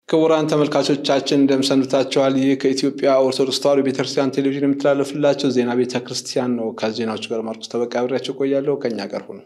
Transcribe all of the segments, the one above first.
ክቡራን ተመልካቾቻችን እንደምሰንብታችኋል። ይህ ከኢትዮጵያ ኦርቶዶክስ ተዋሕዶ ቤተክርስቲያን ቴሌቪዥን የሚተላለፍላቸው ዜና ቤተ ክርስቲያን ነው። ከዜናዎቹ ጋር ማርቆስ ተበቃ አብሬያቸው ቆያለሁ። ከእኛ ጋር ሁኑ።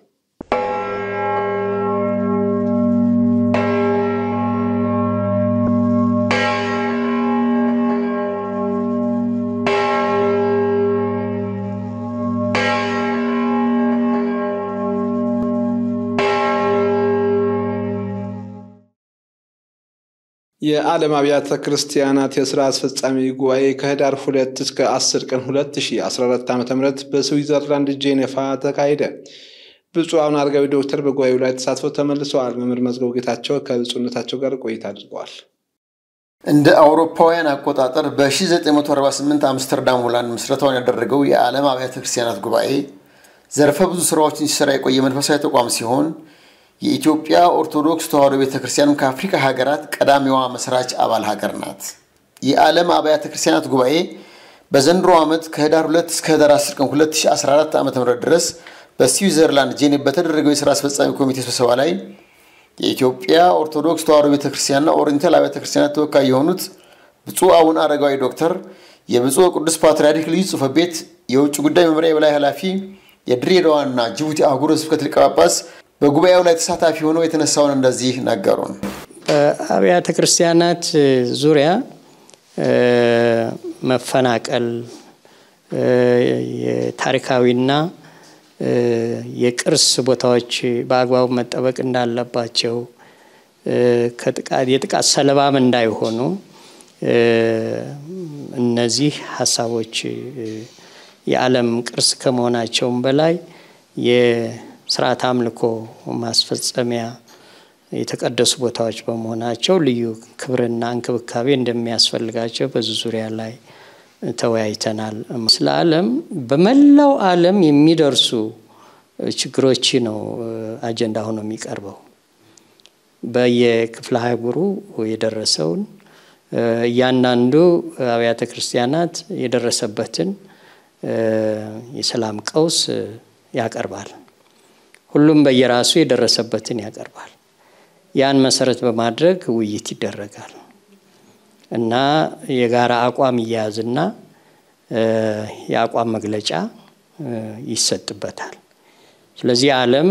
የዓለም አብያተ ክርስቲያናት የስራ አስፈጻሚ ጉባኤ ከህዳር ሁለት እስከ አስር ቀን 2014 ዓ ም በስዊዘርላንድ ጄኔቫ ተካሄደ። ብፁዕ አቡነ አረጋዊ ዶክተር በጉባኤው ላይ ተሳትፈው ተመልሰዋል። መምህር መዝገቡ ጌታቸው ከብፁዕነታቸው ጋር ቆይታ አድርገዋል። እንደ አውሮፓውያን አቆጣጠር በ1948 አምስተርዳም ሆላንድ ምስረታውን ያደረገው የዓለም አብያተ ክርስቲያናት ጉባኤ ዘርፈ ብዙ ስራዎችን ሲሰራ የቆየ መንፈሳዊ ተቋም ሲሆን የኢትዮጵያ ኦርቶዶክስ ተዋሕዶ ቤተ ክርስቲያንም ከአፍሪካ ሀገራት ቀዳሚዋ መስራች አባል ሀገር ናት። የዓለም አብያተ ክርስቲያናት ጉባኤ በዘንድሮ ዓመት ከህዳር 2 እስከ ህዳር 10 ቀን 2014 ዓ ም ድረስ በስዊዘርላንድ ጄኔቭ በተደረገው የሥራ አስፈጻሚ ኮሚቴ ስብሰባ ላይ የኢትዮጵያ ኦርቶዶክስ ተዋሕዶ ቤተ ክርስቲያንና ኦሪየንታል አብያተ ክርስቲያናት ተወካይ የሆኑት ብፁዕ አቡነ አረጋዊ ዶክተር፣ የብፁዕ ቅዱስ ፓትርያርክ ልዩ ጽሕፈት ቤት የውጭ ጉዳይ መምሪያ የበላይ ኃላፊ፣ የድሬዳዋና ጅቡቲ አህጉረ ስብከት ሊቀ ጳጳስ በጉባኤው ላይ ተሳታፊ ሆነው የተነሳውን እንደዚህ ነገሩን። በአብያተ ክርስቲያናት ዙሪያ መፈናቀል የታሪካዊና የቅርስ ቦታዎች በአግባቡ መጠበቅ እንዳለባቸው የጥቃት ሰለባም እንዳይሆኑ እነዚህ ሀሳቦች የዓለም ቅርስ ከመሆናቸውም በላይ ስርዓት አምልኮ ማስፈጸሚያ የተቀደሱ ቦታዎች በመሆናቸው ልዩ ክብርና እንክብካቤ እንደሚያስፈልጋቸው በዚህ ዙሪያ ላይ ተወያይተናል። ስለ ዓለም በመላው ዓለም የሚደርሱ ችግሮች ነው አጀንዳ ሆኖ የሚቀርበው። በየክፍለ አህጉሩ የደረሰውን እያንዳንዱ አብያተ ክርስቲያናት የደረሰበትን የሰላም ቀውስ ያቀርባል። ሁሉም በየራሱ የደረሰበትን ያቀርባል። ያን መሰረት በማድረግ ውይይት ይደረጋል እና የጋራ አቋም እያያዝና የአቋም መግለጫ ይሰጥበታል። ስለዚህ ዓለም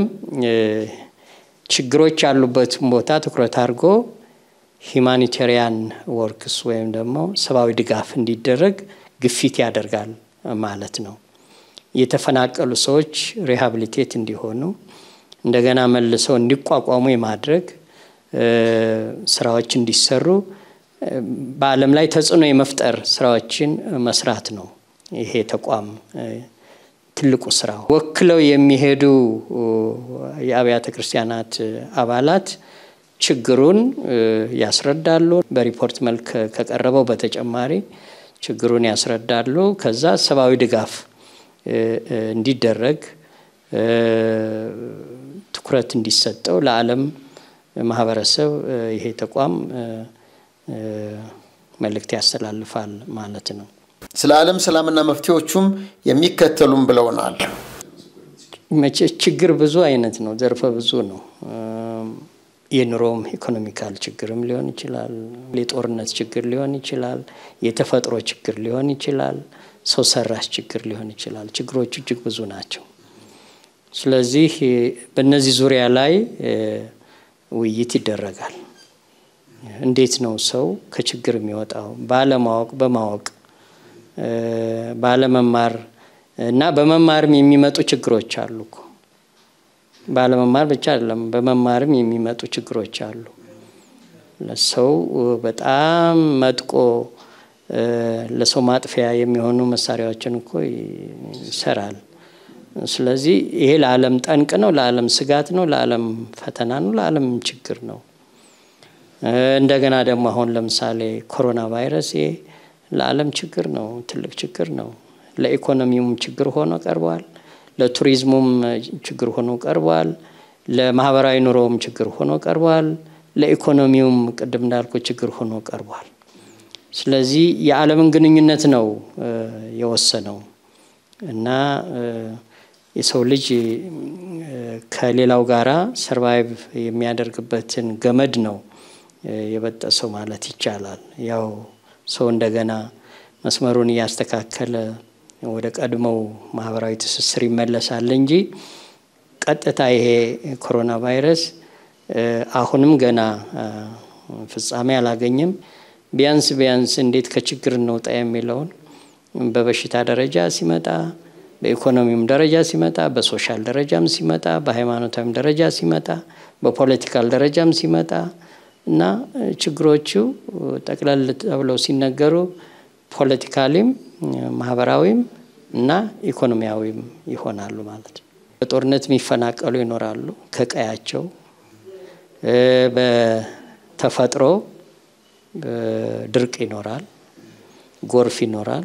ችግሮች ያሉበትን ቦታ ትኩረት አድርጎ ሂማኒቴሪያን ወርክስ ወይም ደግሞ ሰብአዊ ድጋፍ እንዲደረግ ግፊት ያደርጋል ማለት ነው። የተፈናቀሉ ሰዎች ሪሃብሊቴት እንዲሆኑ እንደገና መልሰው እንዲቋቋሙ የማድረግ ስራዎች እንዲሰሩ በዓለም ላይ ተጽዕኖ የመፍጠር ስራዎችን መስራት ነው። ይሄ ተቋም ትልቁ ስራው። ወክለው የሚሄዱ የአብያተ ክርስቲያናት አባላት ችግሩን ያስረዳሉ። በሪፖርት መልክ ከቀረበው በተጨማሪ ችግሩን ያስረዳሉ። ከዛ ሰብአዊ ድጋፍ እንዲደረግ ትኩረት እንዲሰጠው ለዓለም ማህበረሰብ ይሄ ተቋም መልእክት ያስተላልፋል ማለት ነው። ስለ ዓለም ሰላምና መፍትሄዎቹም የሚከተሉም ብለውናል። መቼ ችግር ብዙ አይነት ነው፣ ዘርፈ ብዙ ነው። የኑሮም ኢኮኖሚካል ችግርም ሊሆን ይችላል። የጦርነት ችግር ሊሆን ይችላል። የተፈጥሮ ችግር ሊሆን ይችላል። ሰው ሰራሽ ችግር ሊሆን ይችላል። ችግሮቹ እጅግ ብዙ ናቸው። ስለዚህ በእነዚህ ዙሪያ ላይ ውይይት ይደረጋል። እንዴት ነው ሰው ከችግር የሚወጣው? ባለማወቅ፣ በማወቅ ባለመማር እና በመማርም የሚመጡ ችግሮች አሉ እኮ ባለመማር ብቻ አይደለም፣ በመማርም የሚመጡ ችግሮች አሉ። ለሰው በጣም መጥቆ ለሰው ማጥፊያ የሚሆኑ መሳሪያዎችን እኮ ይሰራል። ስለዚህ ይሄ ለዓለም ጠንቅ ነው፣ ለዓለም ስጋት ነው፣ ለዓለም ፈተና ነው፣ ለዓለም ችግር ነው። እንደገና ደግሞ አሁን ለምሳሌ ኮሮና ቫይረስ ይሄ ለዓለም ችግር ነው፣ ትልቅ ችግር ነው። ለኢኮኖሚውም ችግር ሆኖ ቀርበዋል። ለቱሪዝሙም ችግር ሆኖ ቀርቧል። ለማህበራዊ ኑሮውም ችግር ሆኖ ቀርቧል። ለኢኮኖሚውም ቅድም እንዳልኩ ችግር ሆኖ ቀርቧል። ስለዚህ የዓለምን ግንኙነት ነው የወሰነው እና የሰው ልጅ ከሌላው ጋራ ሰርቫይቭ የሚያደርግበትን ገመድ ነው የበጠሰው ማለት ይቻላል። ያው ሰው እንደገና መስመሩን እያስተካከለ ወደ ቀድሞው ማህበራዊ ትስስር ይመለሳል እንጂ ቀጥታ ይሄ ኮሮና ቫይረስ አሁንም ገና ፍጻሜ አላገኘም። ቢያንስ ቢያንስ እንዴት ከችግር እንውጣ የሚለውን በበሽታ ደረጃ ሲመጣ፣ በኢኮኖሚውም ደረጃ ሲመጣ፣ በሶሻል ደረጃም ሲመጣ፣ በሃይማኖታዊም ደረጃ ሲመጣ፣ በፖለቲካል ደረጃም ሲመጣ እና ችግሮቹ ጠቅለል ተብለው ሲነገሩ ፖለቲካሊም ማህበራዊም እና ኢኮኖሚያዊም ይሆናሉ ማለት ነው። በጦርነት የሚፈናቀሉ ይኖራሉ ከቀያቸው በተፈጥሮ ድርቅ ይኖራል፣ ጎርፍ ይኖራል፣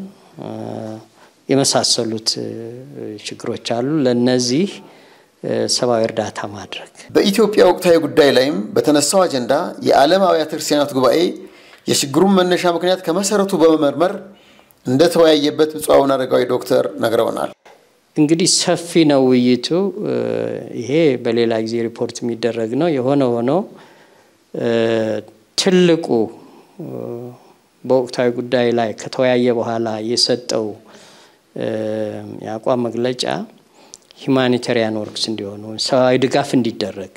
የመሳሰሉት ችግሮች አሉ። ለነዚህ ሰብአዊ እርዳታ ማድረግ በኢትዮጵያ ወቅታዊ ጉዳይ ላይም በተነሳው አጀንዳ የዓለም አብያተ ክርስቲያናት ጉባኤ የችግሩን መነሻ ምክንያት ከመሰረቱ በመመርመር እንደተወያየበት ብፁዕ አቡነ አረጋዊ ዶክተር ነግረውናል። እንግዲህ ሰፊ ነው ውይይቱ። ይሄ በሌላ ጊዜ ሪፖርት የሚደረግ ነው። የሆነ ሆኖ ትልቁ በወቅታዊ ጉዳይ ላይ ከተወያየ በኋላ የሰጠው የአቋም መግለጫ ሂማኒታሪያን ወርክስ እንዲሆኑ ሰብአዊ ድጋፍ እንዲደረግ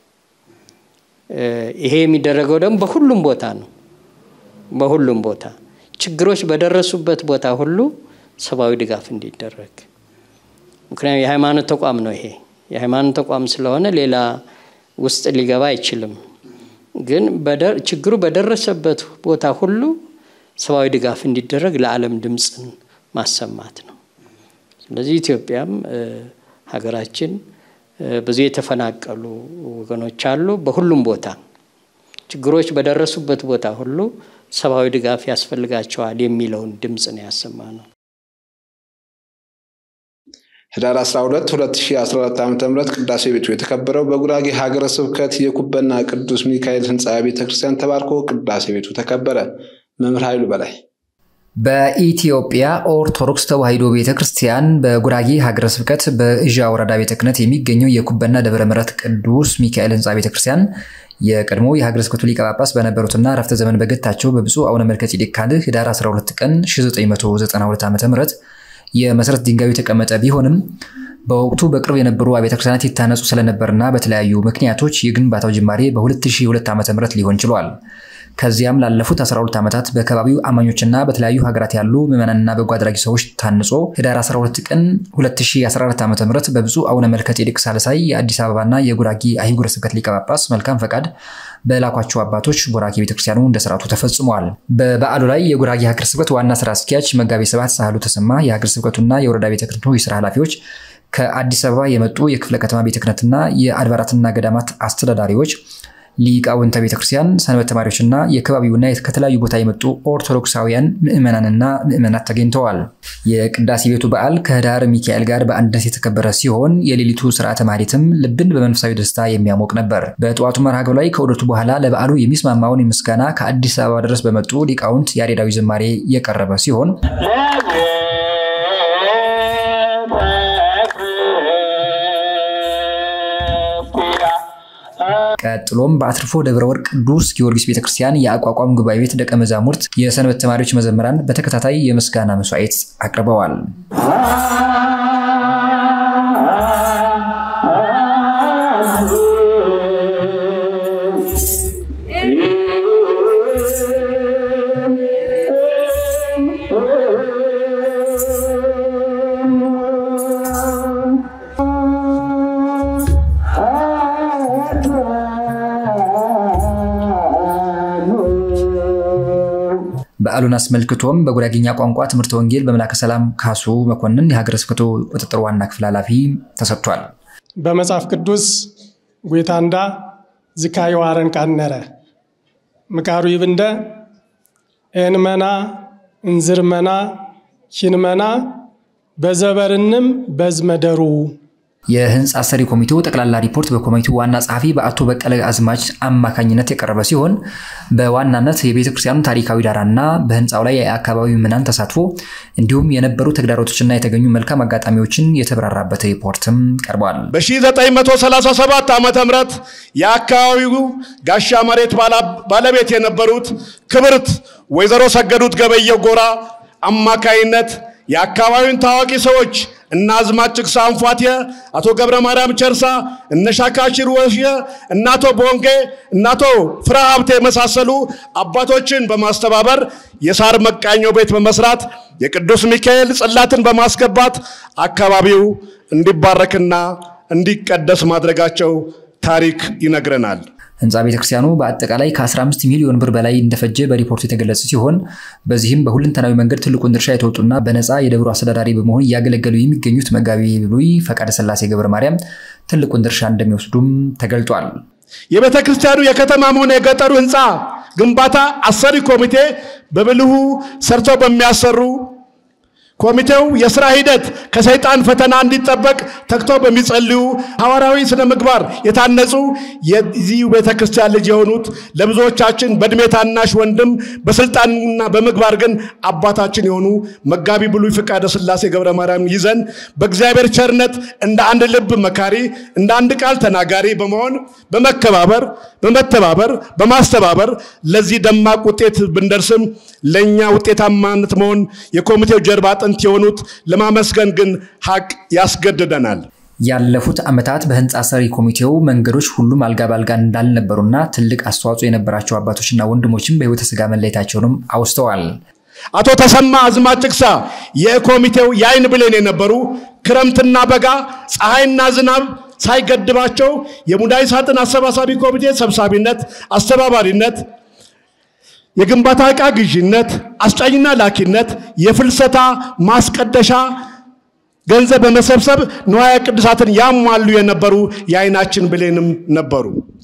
ይሄ የሚደረገው ደግሞ በሁሉም ቦታ ነው። በሁሉም ቦታ ችግሮች በደረሱበት ቦታ ሁሉ ሰብአዊ ድጋፍ እንዲደረግ ምክንያቱም የሃይማኖት ተቋም ነው። ይሄ የሃይማኖት ተቋም ስለሆነ ሌላ ውስጥ ሊገባ አይችልም። ግን ችግሩ በደረሰበት ቦታ ሁሉ ሰብአዊ ድጋፍ እንዲደረግ ለዓለም ድምፅን ማሰማት ነው። ስለዚህ ኢትዮጵያም ሀገራችን ብዙ የተፈናቀሉ ወገኖች አሉ። በሁሉም ቦታ ችግሮች በደረሱበት ቦታ ሁሉ ሰብአዊ ድጋፍ ያስፈልጋቸዋል የሚለውን ድምፅ ነው ያሰማ ነው። ህዳር 12 2014 ዓ ም ቅዳሴ ቤቱ የተከበረው በጉራጌ ሀገረ ስብከት የኩበና ቅዱስ ሚካኤል ህንፃ ቤተ ክርስቲያን ተባርኮ ቅዳሴ ቤቱ ተከበረ። መምህር ኃይሉ በላይ በኢትዮጵያ ኦርቶዶክስ ተዋሕዶ ቤተ ክርስቲያን በጉራጌ ሀገረ ስብከት በእዣ ወረዳ ቤተ ክህነት የሚገኘው የኩበና ደብረ ምሕረት ቅዱስ ሚካኤል ህንፃ ቤተ ክርስቲያን የቀድሞ የሀገረ ስብከቱ ሊቀ ጳጳስ በነበሩትና ረፍተ ዘመን በገታቸው በብፁዕ አቡነ መልከ ጼዴቅ ካልዕ ህዳር 12 ቀን 1992 ዓ ም የመሰረት ድንጋዩ የተቀመጠ ቢሆንም በወቅቱ በቅርብ የነበሩ አብያተ ክርስቲያናት ይታነጹ ስለነበርና በተለያዩ ምክንያቶች የግንባታው ጅማሬ በ2002 ዓ ም ሊሆን ችሏል። ከዚያም ላለፉት 12 ዓመታት በከባቢው አማኞችና በተለያዩ ሀገራት ያሉ ምዕመናንና በጎ አድራጊ ሰዎች ታንጾ ህዳር 12 ቀን 2014 ዓ ም በብፁዕ አቡነ መልከ ጼዴቅ ሳልሳይ የአዲስ አበባና የጉራጌ አህጉረ ስብከት ሊቀ ጳጳስ መልካም ፈቃድ በላኳቸው አባቶች ጉራጌ ቤተክርስቲያኑ እንደ ስርዓቱ ተፈጽሟል። በበዓሉ ላይ የጉራጌ ሀገረ ስብከት ዋና ስራ አስኪያጅ መጋቤ ስብሐት ሳህሉ ተሰማ፣ የሀገረ ስብከቱና የወረዳ ቤተ ክህነቱ የስራ ኃላፊዎች፣ ከአዲስ አበባ የመጡ የክፍለ ከተማ ቤተ ክህነትና የአድባራትና ገዳማት አስተዳዳሪዎች ሊቃውንተ ቤተክርስቲያን፣ ሰንበት ተማሪዎችና የከባቢውና ከተለያዩ ቦታ የመጡ ኦርቶዶክሳውያን ምዕመናንና ምዕመናት ተገኝተዋል። የቅዳሴ ቤቱ በዓል ከህዳር ሚካኤል ጋር በአንድነት የተከበረ ሲሆን የሌሊቱ ስርዓተ ማህሌትም ልብን በመንፈሳዊ ደስታ የሚያሞቅ ነበር። በጠዋቱ መርሃ ግብር ላይ ከውደቱ በኋላ ለበዓሉ የሚስማማውን ምስጋና ከአዲስ አበባ ድረስ በመጡ ሊቃውንት ያሬዳዊ ዝማሬ የቀረበ ሲሆን ቀጥሎም በአትርፎ ደብረ ወርቅ ቅዱስ ጊዮርጊስ ቤተክርስቲያን የአቋቋም ጉባኤ ቤት ደቀ መዛሙርት፣ የሰንበት ተማሪዎች መዘምራን በተከታታይ የምስጋና መስዋዕት አቅርበዋል። በዓሉን አስመልክቶም በጉራጌኛ ቋንቋ ትምህርተ ወንጌል በመላከ ሰላም ካሱ መኮንን የሀገረ ስብከቱ ቁጥጥር ዋና ክፍል ኃላፊ ተሰጥቷል። በመጽሐፍ ቅዱስ ጌታንዳ ዝካይ ዋረን ቃነረ ምቃሩ ይብንደ ኤንመና እንዝርመና ኪንመና በዘበርንም በዝመደሩ የህንፃ ሰሪ ኮሚቴው ጠቅላላ ሪፖርት በኮሚቴው ዋና ጸሐፊ በአቶ በቀለ አዝማች አማካኝነት የቀረበ ሲሆን በዋናነት የቤተ ክርስቲያኑ ታሪካዊ ዳራና በህንፃው ላይ የአካባቢ ምዕመናን ተሳትፎ እንዲሁም የነበሩ ተግዳሮቶችና የተገኙ መልካም አጋጣሚዎችን የተብራራበት ሪፖርትም ቀርቧል። በ1937 ዓ ም የአካባቢው ጋሻ መሬት ባለቤት የነበሩት ክብርት ወይዘሮ ሰገዱት ገበየው ጎራ አማካይነት የአካባቢውን ታዋቂ ሰዎች እነ አዝማች ጭቅሳ አንፏቴ፣ አቶ ገብረ ማርያም ቸርሳ፣ እነ ሻካሽር ወሽየ፣ እነ አቶ ቦንጌ፣ እነ አቶ ፍራ ሀብቴ የመሳሰሉ አባቶችን በማስተባበር የሳር መቃኞ ቤት በመስራት የቅዱስ ሚካኤል ጽላትን በማስገባት አካባቢው እንዲባረክና እንዲቀደስ ማድረጋቸው ታሪክ ይነግረናል። ህንፃ ቤተክርስቲያኑ በአጠቃላይ ከ15 ሚሊዮን ብር በላይ እንደፈጀ በሪፖርቱ የተገለጸ ሲሆን በዚህም በሁለንተናዊ መንገድ ትልቁን ድርሻ የተወጡና በነፃ የደብሩ አስተዳዳሪ በመሆን እያገለገሉ የሚገኙት መጋቢ ብሉይ ፈቃደ ሥላሴ ገብረ ማርያም ትልቁን ድርሻ እንደሚወስዱም ተገልጧል። የቤተ ክርስቲያኑ የከተማም ሆነ የገጠሩ ህንፃ ግንባታ አሰሪ ኮሚቴ በብልሁ ሰርተው በሚያሰሩ ኮሚቴው የስራ ሂደት ከሰይጣን ፈተና እንዲጠበቅ ተግተው በሚጸልዩ ሐዋርያዊ ስነ ምግባር የታነጹ የዚህ ቤተ ክርስቲያን ልጅ የሆኑት ለብዙዎቻችን በእድሜ ታናሽ ወንድም በስልጣንና በምግባር ግን አባታችን የሆኑ መጋቢ ብሉይ ፈቃደ ሥላሴ ገብረ ማርያም ይዘን በእግዚአብሔር ቸርነት እንደ አንድ ልብ መካሪ፣ እንደ አንድ ቃል ተናጋሪ በመሆን በመከባበር በመተባበር በማስተባበር ለዚህ ደማቅ ውጤት ብንደርስም ለእኛ ውጤታማነት መሆን የኮሚቴው ጀርባ አጥንት የሆኑት ለማመስገን ግን ሀቅ ያስገድደናል። ያለፉት ዓመታት በህንፃ ሰሪ ኮሚቴው መንገዶች ሁሉም አልጋ ባልጋ እንዳልነበሩና ትልቅ አስተዋጽኦ የነበራቸው አባቶችና ወንድሞችም በሕይወተ ሥጋ መለየታቸውንም አውስተዋል። አቶ ተሰማ አዝማች ጭቅሳ የኮሚቴው የአይን ብሌን የነበሩ ክረምትና በጋ ፀሐይና ዝናብ ሳይገድባቸው የሙዳይ ሳጥን አሰባሳቢ ኮሚቴ ሰብሳቢነት፣ አስተባባሪነት የግንባታ ዕቃ ግዥነት፣ አስጫኝና ላኪነት፣ የፍልሰታ ማስቀደሻ ገንዘብ በመሰብሰብ ንዋየ ቅዱሳትን ያሟሉ የነበሩ የአይናችን ብሌንም ነበሩ።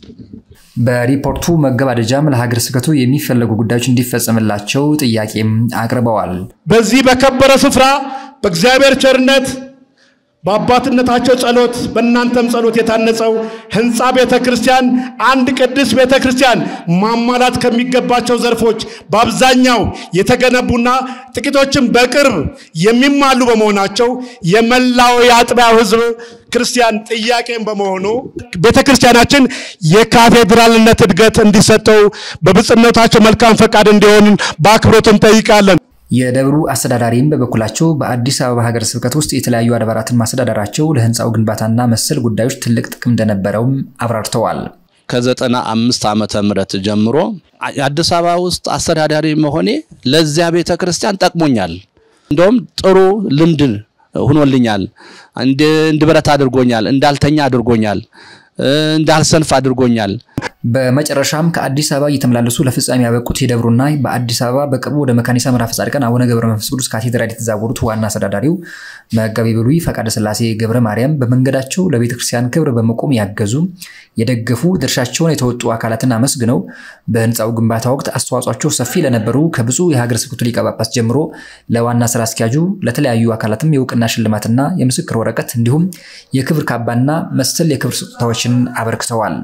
በሪፖርቱ መገባደጃም ለሀገረ ስብከቱ የሚፈለጉ ጉዳዮች እንዲፈጸምላቸው ጥያቄም አቅርበዋል። በዚህ በከበረ ስፍራ በእግዚአብሔር ቸርነት በአባትነታቸው ጸሎት በእናንተም ጸሎት የታነጸው ህንፃ ቤተ ክርስቲያን አንድ ቅዱስ ቤተ ክርስቲያን ማሟላት ከሚገባቸው ዘርፎች በአብዛኛው የተገነቡና ጥቂቶችም በቅርብ የሚማሉ በመሆናቸው የመላው የአጥቢያው ህዝብ ክርስቲያን ጥያቄም በመሆኑ ቤተ ክርስቲያናችን የካቴድራልነት እድገት እንዲሰጠው በብፁዕነታቸው መልካም ፈቃድ እንዲሆን በአክብሮት እንጠይቃለን። የደብሩ አስተዳዳሪም በበኩላቸው በአዲስ አበባ ሀገረ ስብከት ውስጥ የተለያዩ አድባራትን ማስተዳደራቸው ለህንፃው ግንባታና መሰል ጉዳዮች ትልቅ ጥቅም እንደነበረውም አብራርተዋል። ከዘጠና አምስት ዓመተ ምህረት ጀምሮ አዲስ አበባ ውስጥ አስተዳዳሪ መሆኔ ለዚያ ቤተ ክርስቲያን ጠቅሞኛል። እንደውም ጥሩ ልምድ ሁኖልኛል። እንድበረት አድርጎኛል። እንዳልተኛ አድርጎኛል። እንዳልሰንፍ አድርጎኛል። በመጨረሻም ከአዲስ አበባ እየተመላለሱ ለፍጻሜ ያበቁት የደብሩና በአዲስ አበባ በቅርቡ ወደ መካኒሳ ምዕራፈ ጻድቃን አቡነ ገብረ መንፈስ ቅዱስ ካቴድራል የተዛወሩት ዋና አስተዳዳሪው መጋቤ ብሉይ ፈቃደ ሥላሴ ገብረ ማርያም በመንገዳቸው ለቤተ ክርስቲያን ክብር በመቆም ያገዙ፣ የደገፉ፣ ድርሻቸውን የተወጡ አካላትን አመስግነው በህንፃው ግንባታ ወቅት አስተዋጽኦቸው ሰፊ ለነበሩ ከብፁዕ የሀገረ ስብከቱ ሊቀ ጳጳስ ጀምሮ ለዋና ስራ አስኪያጁ ለተለያዩ አካላትም የእውቅና ሽልማትና የምስክር ወረቀት እንዲሁም የክብር ካባና መሰል የክብር ስጦታዎችን አበርክተዋል።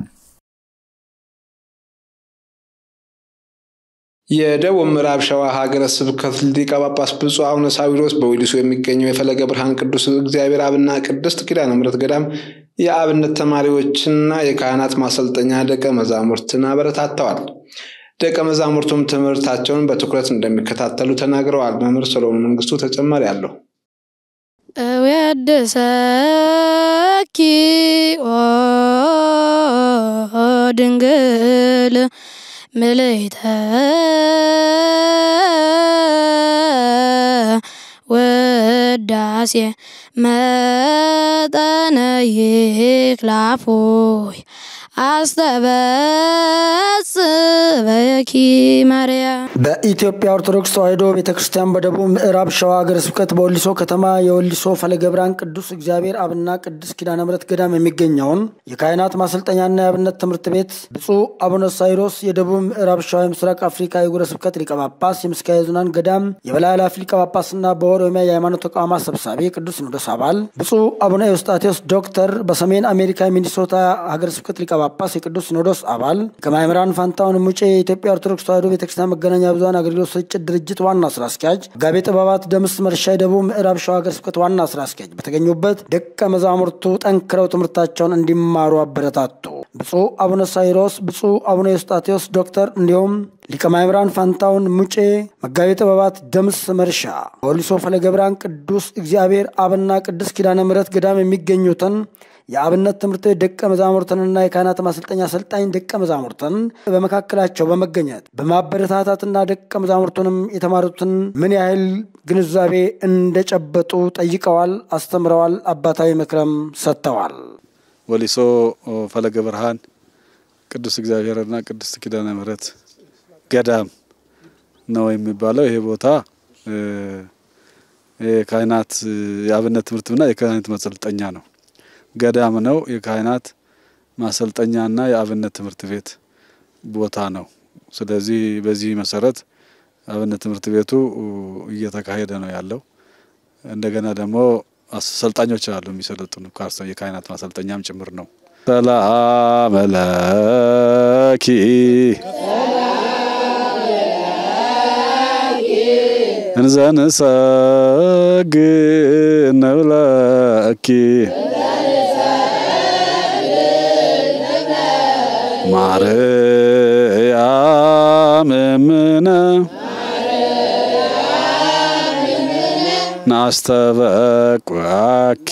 የደቡብ ምዕራብ ሸዋ ሀገረ ስብከት ሊቀ ጳጳስ ብፁዕ አቡነ ሳዊሮስ በወሊሶ የሚገኘው የፈለገ ብርሃን ቅዱስ እግዚአብሔር አብና ቅድስት ኪዳነ ምሕረት ገዳም የአብነት ተማሪዎችና የካህናት ማሰልጠኛ ደቀ መዛሙርትን አበረታተዋል። ደቀ መዛሙርቱም ትምህርታቸውን በትኩረት እንደሚከታተሉ ተናግረዋል። መምህር ሰሎሞን መንግስቱ ተጨማሪ አለው። እወድሰኪ ኦ ድንግል ምልዕተ ውዳሴ መጠነ ይክላፎይ አስተበጽበኪ ማርያም በኢትዮጵያ ኦርቶዶክስ ተዋሕዶ ቤተ ክርስቲያን በደቡብ ምዕራብ ሸዋ ሀገረ ስብከት በወሊሶ ከተማ የወሊሶ ፈለገ ብርሃን ቅዱስ እግዚአብሔር አብና ቅዱስ ኪዳነ ምሕረት ገዳም የሚገኘውን የካህናት ማሰልጠኛና የአብነት ትምህርት ቤት ብፁዕ አቡነ ሳይሮስ የደቡብ ምዕራብ ሸዋ የምስራቅ አፍሪካ የጉረ ስብከት ሊቀ ጳጳስ የምስካየ ኅዙናን ገዳም የበላይ ኃላፊ ሊቀ ጳጳስና በኦሮሚያ የሃይማኖት ተቋማት ሰብሳቢ ቅዱስ ሲኖዶስ አባል ብፁዕ አቡነ ኤዎስጣቴዎስ ዶክተር በሰሜን አሜሪካ የሚኒሶታ ሀገረ ስብከት ሊቀ ጳጳስ የቅዱስ ሲኖዶስ አባል ከማእምራን ፋንታውን ሙጬ የኢትዮጵያ ኦርቶዶክስ ተዋሕዶ ቤተክርስቲያን መገናኛ ብዙኃን አገልግሎት ስርጭት ድርጅት ዋና ስራ አስኪያጅ ጋቤ ጥበባት ደምስ መርሻ የደቡብ ምዕራብ ሸዋ ሀገረ ስብከት ዋና ስራ አስኪያጅ በተገኙበት ደቀ መዛሙርቱ ጠንክረው ትምህርታቸውን እንዲማሩ አበረታቱ። ብፁዕ አቡነ ሳይሮስ፣ ብፁዕ አቡነ ኤዎስጣቴዎስ ዶክተር እንዲሁም ሊቀ ማእምራን ፋንታውን ሙጬ፣ መጋቤ ጥበባት ደምስ መርሻ በወሊሶ ፈለገ ብርሃን ቅዱስ እግዚአብሔር አብና ቅዱስ ኪዳነ ምሕረት ገዳም የሚገኙትን የአብነት ትምህርት ቤት ደቀ መዛሙርትንና የካህናት ማሰልጠኛ አሰልጣኝ ደቀ መዛሙርትን በመካከላቸው በመገኘት በማበረታታትና ደቀ መዛሙርቱንም የተማሩትን ምን ያህል ግንዛቤ እንደጨበጡ ጠይቀዋል፣ አስተምረዋል፣ አባታዊ ምክረም ሰጥተዋል። ወሊሶ ፈለገ ብርሃን ቅዱስ እግዚአብሔርና ቅድስት ኪዳነ ምሕረት ገዳም ነው የሚባለው። ይሄ ቦታ የካህናት የአብነት ትምህርትና የካህናት ማሰልጠኛ ነው። ገዳም ነው። የካህናት ማሰልጠኛና የአብነት ትምህርት ቤት ቦታ ነው። ስለዚህ በዚህ መሰረት አብነት ትምህርት ቤቱ እየተካሄደ ነው ያለው። እንደገና ደግሞ አሰልጣኞች አሉ የሚሰለጥኑ የካህናት ማሰልጠኛም ጭምር ነው። ሰላም ለኪ እንዘንሰግድ ንብለኪ ማርያም እምነ ናስተበቋኪ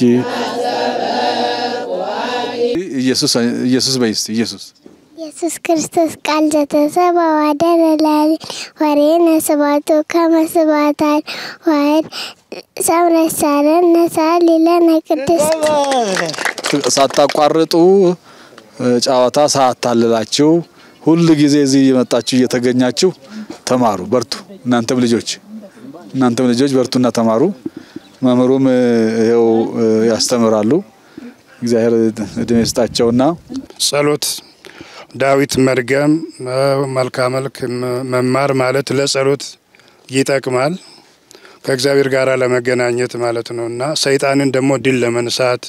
ኢየሱስ ኢየሱስ በይስ ኢየሱስ ኢየሱስ ክርስቶስ ቃል ዘተሰብአ ወአደረ ላዕሌነ ወሬነ ስብሐቱ ከመ ስብሐተ ዋሕድ ሰምረ ሳረነ ሳሊ ለነ ቅድስት ሳታቋርጡ ጨዋታ ሳታልላችሁ ሁል ጊዜ እዚህ እየመጣችሁ እየተገኛችሁ ተማሩ፣ በርቱ። እናንተም ልጆች እናንተም ልጆች በርቱና ተማሩ። መምህሩም ይኸው ያስተምራሉ። እግዚአብሔር እድሜ ይስጣቸውና ጸሎት ዳዊት መድገም መልካ መልክ መማር ማለት ለጸሎት ይጠቅማል። ከእግዚአብሔር ጋር ለመገናኘት ማለት ነው እና ሰይጣንን ደግሞ ድል ለመንሳት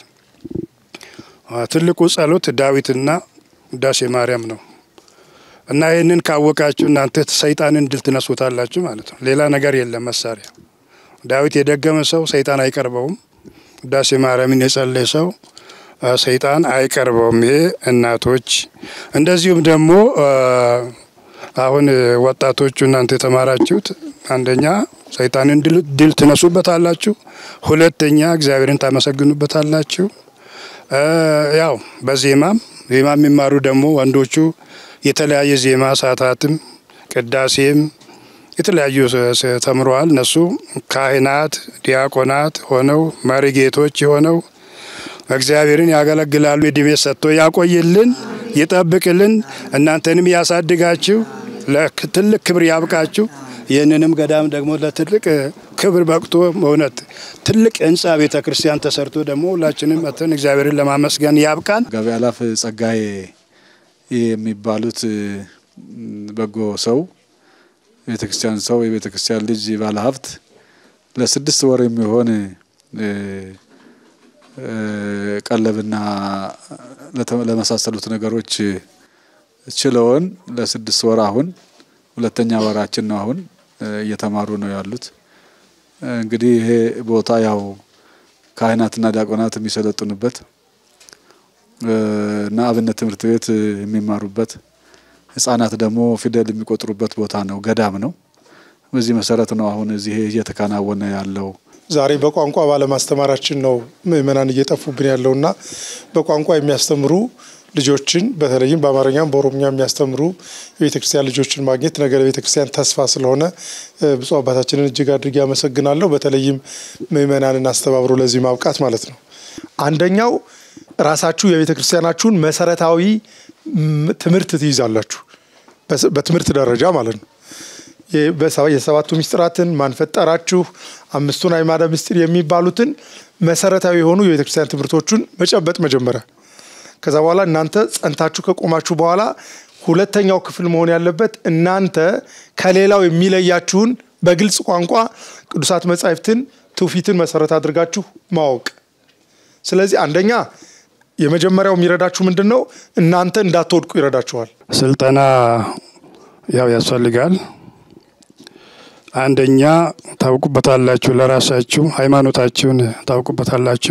ትልቁ ጸሎት ዳዊትና ውዳሴ ማርያም ነው እና ይህንን ካወቃችሁ እናንተ ሰይጣንን ድል ትነሱታላችሁ ማለት ነው። ሌላ ነገር የለም መሳሪያ። ዳዊት የደገመ ሰው ሰይጣን አይቀርበውም። ውዳሴ ማርያምን የጸለየ ሰው ሰይጣን አይቀርበውም። ይሄ እናቶች እንደዚሁም ደግሞ አሁን ወጣቶቹ እናንተ የተማራችሁት አንደኛ ሰይጣንን ድል ትነሱበታላችሁ፣ ሁለተኛ እግዚአብሔርን ታመሰግኑበታላችሁ። ያው በዜማም ዜማ የሚማሩ ደግሞ ወንዶቹ የተለያየ ዜማ ሰዓታትም ቅዳሴም የተለያዩ ተምረዋል። እነሱ ካህናት፣ ዲያቆናት ሆነው መሪጌቶች የሆነው እግዚአብሔርን ያገለግላሉ። እድሜ ሰጥቶ ያቆይልን፣ ይጠብቅልን፣ እናንተንም ያሳድጋችሁ፣ ለትልቅ ክብር ያብቃችሁ። ይህንንም ገዳም ደግሞ ለትልቅ ክብር በቅቶ በእውነት ትልቅ ህንፃ ቤተ ክርስቲያን ተሰርቶ ደግሞ ሁላችንም መተን እግዚአብሔርን ለማመስገን ያብቃን። ጋቢ አላፍ ጸጋዬ የሚባሉት በጎ ሰው ቤተ ክርስቲያን ሰው የቤተ ክርስቲያን ልጅ ባለ ሀብት ለስድስት ወር የሚሆን ቀለብና ለመሳሰሉት ነገሮች ችለውን ለስድስት ወር አሁን ሁለተኛ ወራችን ነው። አሁን እየተማሩ ነው ያሉት። እንግዲህ ይሄ ቦታ ያው ካህናትና ዲያቆናት የሚሰለጥኑበት እና አብነት ትምህርት ቤት የሚማሩበት ህጻናት ደግሞ ፊደል የሚቆጥሩበት ቦታ ነው፣ ገዳም ነው። በዚህ መሰረት ነው አሁን እዚህ እየተከናወነ ያለው። ዛሬ በቋንቋ ባለማስተማራችን ነው ምእመናን እየጠፉብን ያለውና በቋንቋ የሚያስተምሩ ልጆችን በተለይም በአማርኛም በኦሮምኛ የሚያስተምሩ የቤተ ክርስቲያን ልጆችን ማግኘት ነገ ለቤተ ክርስቲያን ተስፋ ስለሆነ ብፁዕ አባታችንን እጅግ አድርጌ አመሰግናለሁ። በተለይም ምእመናንን አስተባብሮ ለዚህ ማብቃት ማለት ነው። አንደኛው ራሳችሁ የቤተ ክርስቲያናችሁን መሰረታዊ ትምህርት ትይዛላችሁ፣ በትምህርት ደረጃ ማለት ነው። የሰባቱ ምስጢራትን ማንፈጠራችሁ፣ አምስቱን አዕማደ ምስጢር የሚባሉትን መሰረታዊ የሆኑ የቤተክርስቲያን ትምህርቶቹን መጨበጥ መጀመሪያ። ከዛ በኋላ እናንተ ጸንታችሁ ከቆማችሁ በኋላ ሁለተኛው ክፍል መሆን ያለበት እናንተ ከሌላው የሚለያችሁን በግልጽ ቋንቋ ቅዱሳት መጻሕፍትን ትውፊትን መሰረት አድርጋችሁ ማወቅ። ስለዚህ አንደኛ የመጀመሪያው የሚረዳችሁ ምንድን ነው? እናንተ እንዳትወድቁ ይረዳችኋል። ስልጠና ያው ያስፈልጋል። አንደኛ ታውቁበታላችሁ፣ ለራሳችሁ ሃይማኖታችሁን ታውቁበታላችሁ።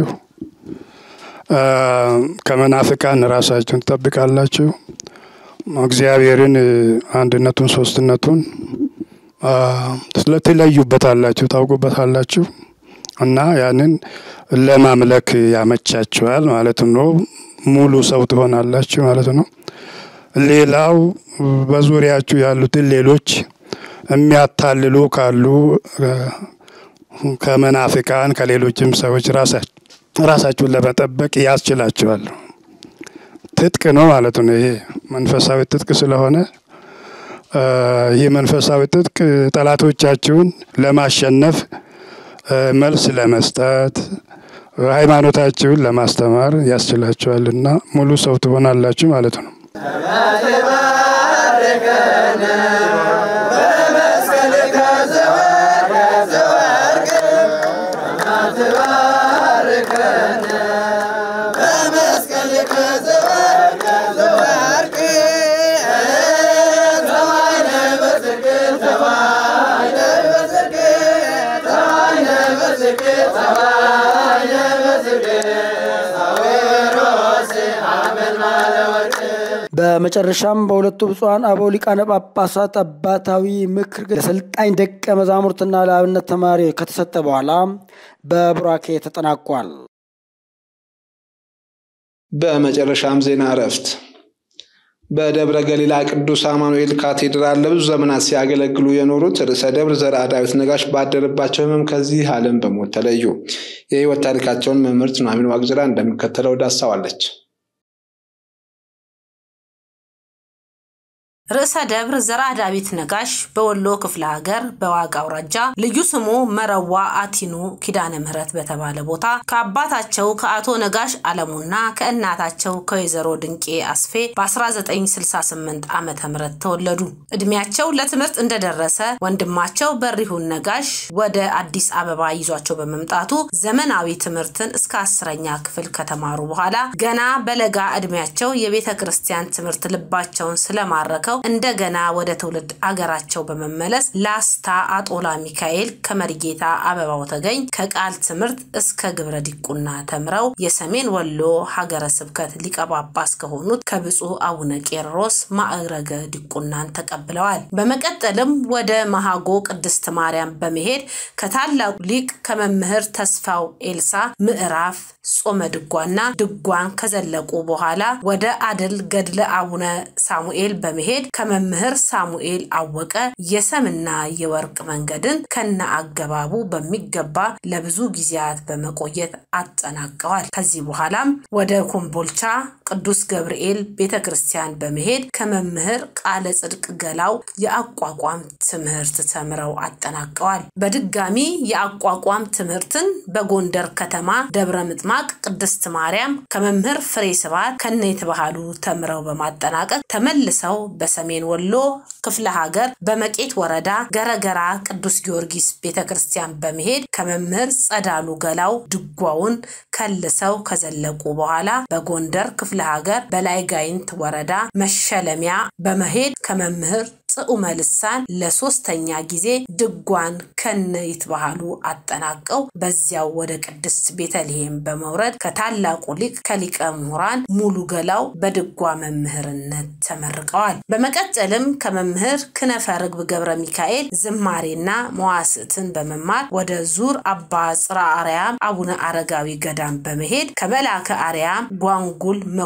ከመናፍቃን ራሳችሁን ትጠብቃላችሁ። እግዚአብሔርን አንድነቱን፣ ሶስትነቱን ትለዩበታላችሁ፣ ታውቁበታላችሁ እና ያንን ለማምለክ ያመቻችኋል ማለት ነው። ሙሉ ሰው ትሆናላችሁ ማለት ነው። ሌላው በዙሪያችሁ ያሉትን ሌሎች የሚያታልሉ ካሉ ከመናፍቃን ከሌሎችም ሰዎች ራሳችሁን ለመጠበቅ ያስችላችኋል። ትጥቅ ነው ማለት ነው። ይሄ መንፈሳዊ ትጥቅ ስለሆነ ይህ መንፈሳዊ ትጥቅ ጠላቶቻችሁን ለማሸነፍ መልስ ለመስጠት ሃይማኖታችሁን ለማስተማር ያስችላችኋልና ሙሉ ሰው ትሆናላችሁ ማለት ነው። በመጨረሻም በሁለቱ ብፁዓን አበው ሊቃነ ጳጳሳት አባታዊ ምክር ለሰልጣኝ ደቀ መዛሙርትና ለአብነት ተማሪ ከተሰጠ በኋላ በቡራኬ ተጠናቋል። በመጨረሻም ዜና እረፍት። በደብረ ገሊላ ቅዱስ አማኑኤል ካቴድራል ለብዙ ዘመናት ሲያገለግሉ የኖሩት ርዕሰ ደብር ዘርዓ ዳዊት ነጋሽ ባደረባቸው ሕመም ከዚህ ዓለም በሞት ተለዩ። የሕይወት ታሪካቸውን መምህርት ኑሐሚን ዋቅጅራ እንደሚከተለው ዳሳዋለች። ርዕሰ ደብር ዘርዓ ዳዊት ነጋሽ በወሎ ክፍለ ሀገር በዋግ አውራጃ ልዩ ስሙ መረዋ አቲኑ ኪዳነ ምሕረት በተባለ ቦታ ከአባታቸው ከአቶ ነጋሽ አለሙና ከእናታቸው ከወይዘሮ ድንቄ አስፌ በ1968 ዓ ም ተወለዱ። እድሜያቸው ለትምህርት እንደደረሰ ወንድማቸው በሪሁን ነጋሽ ወደ አዲስ አበባ ይዟቸው በመምጣቱ ዘመናዊ ትምህርትን እስከ አስረኛ ክፍል ከተማሩ በኋላ ገና በለጋ እድሜያቸው የቤተ ክርስቲያን ትምህርት ልባቸውን ስለማረከው እንደገና ወደ ትውልድ አገራቸው በመመለስ ላስታ አጦላ ሚካኤል ከመሪጌታ አበባው ተገኝ ከቃል ትምህርት እስከ ግብረ ዲቁና ተምረው የሰሜን ወሎ ሀገረ ስብከት ሊቀ ጳጳስ ከሆኑት ከብፁዕ አቡነ ቄርሎስ ማዕረገ ዲቁናን ተቀብለዋል። በመቀጠልም ወደ መሃጎ ቅድስት ማርያም በመሄድ ከታላቁ ሊቅ ከመምህር ተስፋው ኤልሳ ምዕራፍ ጾመ ድጓና ድጓን ከዘለቁ በኋላ ወደ አድል ገድለ አቡነ ሳሙኤል በመሄድ ከመምህር ሳሙኤል አወቀ የሰምና የወርቅ መንገድን ከነ አገባቡ በሚገባ ለብዙ ጊዜያት በመቆየት አጠናቀዋል። ከዚህ በኋላም ወደ ኮምቦልቻ ቅዱስ ገብርኤል ቤተ ክርስቲያን በመሄድ ከመምህር ቃለ ጽድቅ ገላው የአቋቋም ትምህርት ተምረው አጠናቀዋል። በድጋሚ የአቋቋም ትምህርትን በጎንደር ከተማ ደብረ ምጥማቅ ቅድስት ማርያም ከመምህር ፍሬ ስብሐት ከነ የተባህሉ ተምረው በማጠናቀቅ ተመልሰው በሰሜን ወሎ ክፍለ ሀገር በመቄት ወረዳ ገረገራ ቅዱስ ጊዮርጊስ ቤተ ክርስቲያን በመሄድ ከመምህር ጸዳሉ ገላው ድጓውን ከልሰው ከዘለቁ በኋላ በጎንደር ክፍለ ሀገር በላይ ጋይንት ወረዳ መሸለሚያ በመሄድ ከመምህር ጽዑመ ልሳን ለሶስተኛ ጊዜ ድጓን ከነ ይትባህሉ አጠናቀው በዚያው ወደ ቅድስት ቤተልሔም በመውረድ ከታላቁ ሊቅ ከሊቀ ምሁራን ሙሉ ገላው በድጓ መምህርነት ተመርቀዋል። በመቀጠልም ከመምህር ክነፈ ርግብ ገብረ ሚካኤል ዝማሬና መዋስዕትን በመማር ወደ ዙር አባ ጽራ አርያም አቡነ አረጋዊ ገዳም በመሄድ ከመላከ አርያም ጓንጉል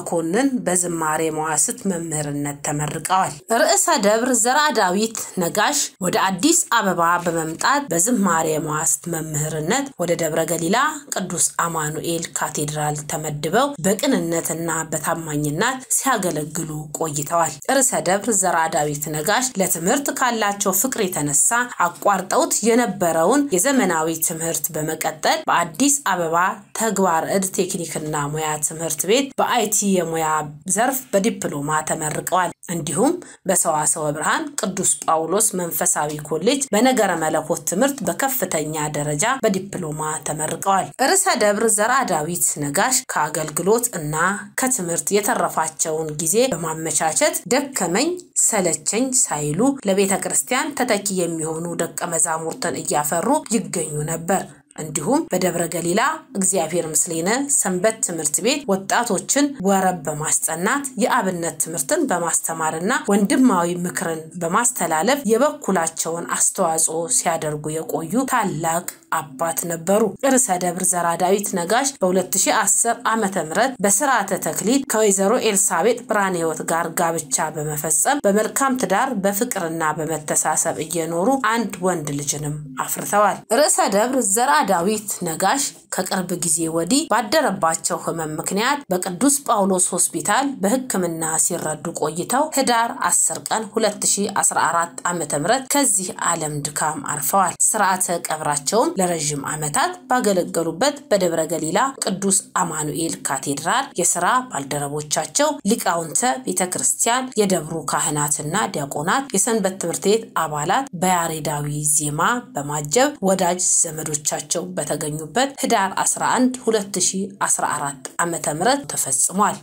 መኮንን በዝማሬ መዋስት መምህርነት ተመርቀዋል። ርዕሰ ደብር ዘርአ ዳዊት ነጋሽ ወደ አዲስ አበባ በመምጣት በዝማሬ መዋስት መምህርነት ወደ ደብረ ገሊላ ቅዱስ አማኑኤል ካቴድራል ተመድበው በቅንነትና በታማኝነት ሲያገለግሉ ቆይተዋል። ርዕሰ ደብር ዘርአ ዳዊት ነጋሽ ለትምህርት ካላቸው ፍቅር የተነሳ አቋርጠውት የነበረውን የዘመናዊ ትምህርት በመቀጠል በአዲስ አበባ ተግባር እድ ቴክኒክና ሙያ ትምህርት ቤት በአይቲ የሙያ ዘርፍ በዲፕሎማ ተመርቀዋል። እንዲሁም በሰዋሰወ ብርሃን ቅዱስ ጳውሎስ መንፈሳዊ ኮሌጅ በነገረ መለኮት ትምህርት በከፍተኛ ደረጃ በዲፕሎማ ተመርቀዋል። ርዕሰ ደብር ዘርአ ዳዊት ነጋሽ ከአገልግሎት እና ከትምህርት የተረፋቸውን ጊዜ በማመቻቸት ደከመኝ ሰለቸኝ ሳይሉ ለቤተ ክርስቲያን ተተኪ የሚሆኑ ደቀ መዛሙርትን እያፈሩ ይገኙ ነበር። እንዲሁም በደብረ ገሊላ እግዚአብሔር ምስሌነ ሰንበት ትምህርት ቤት ወጣቶችን ወረብ በማስጠናት የአብነት ትምህርትን በማስተማርና ወንድማዊ ምክርን በማስተላለፍ የበኩላቸውን አስተዋጽኦ ሲያደርጉ የቆዩ ታላቅ አባት ነበሩ። ርዕሰ ደብር ዘርአ ዳዊት ነጋሽ በ2010 ዓመተ ምህረት በስርዓተ ተክሊል ከወይዘሮ ኤልሳቤጥ ብርሃነ ሕይወት ጋር ጋብቻ በመፈጸም በመልካም ትዳር በፍቅርና በመተሳሰብ እየኖሩ አንድ ወንድ ልጅንም አፍርተዋል። ርዕሰ ደብር ዘርአ ዳዊት ነጋሽ ከቅርብ ጊዜ ወዲህ ባደረባቸው ህመም ምክንያት በቅዱስ ጳውሎስ ሆስፒታል በሕክምና ሲረዱ ቆይተው ህዳር 10 ቀን 2014 ዓ ም ከዚህ ዓለም ድካም አርፈዋል። ስርዓተ ቀብራቸውም ለረዥም ዓመታት ባገለገሉበት በደብረ ገሊላ ቅዱስ አማኑኤል ካቴድራል የስራ ባልደረቦቻቸው፣ ሊቃውንተ ቤተ ክርስቲያን፣ የደብሩ ካህናትና ዲያቆናት፣ የሰንበት ትምህርት ቤት አባላት በያሬዳዊ ዜማ በማጀብ ወዳጅ ዘመዶቻቸው በተገኙበት ህዳር 11 2014 ዓ ም ተፈጽሟል።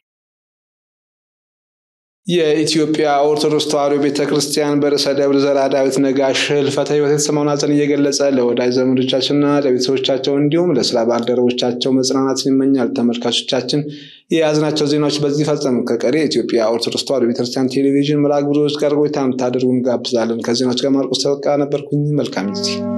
የኢትዮጵያ ኦርቶዶክስ ተዋሕዶ ቤተ ክርስቲያን በርዕሰ ደብር ዘርአ ዳዊት ነጋሽ ህልፈተ ሕይወት የተሰማውን ሐዘን እየገለጸ ለወዳጅ ዘመዶቻችንና ለቤተሰቦቻቸው እንዲሁም ለስራ ባልደረቦቻቸው መጽናናትን ይመኛል። ተመልካቾቻችን የያዝናቸው ዜናዎች በዚህ ፈጸም። ከቀሪ የኢትዮጵያ ኦርቶዶክስ ተዋሕዶ ቤተክርስቲያን ቴሌቪዥን መርሃ ግብሮች ጋር ቆይታ እንድታደርጉ እንጋብዛለን። ከዜናዎች ጋር ማርቆስ ተበቃ ነበርኩኝ። መልካም ጊዜ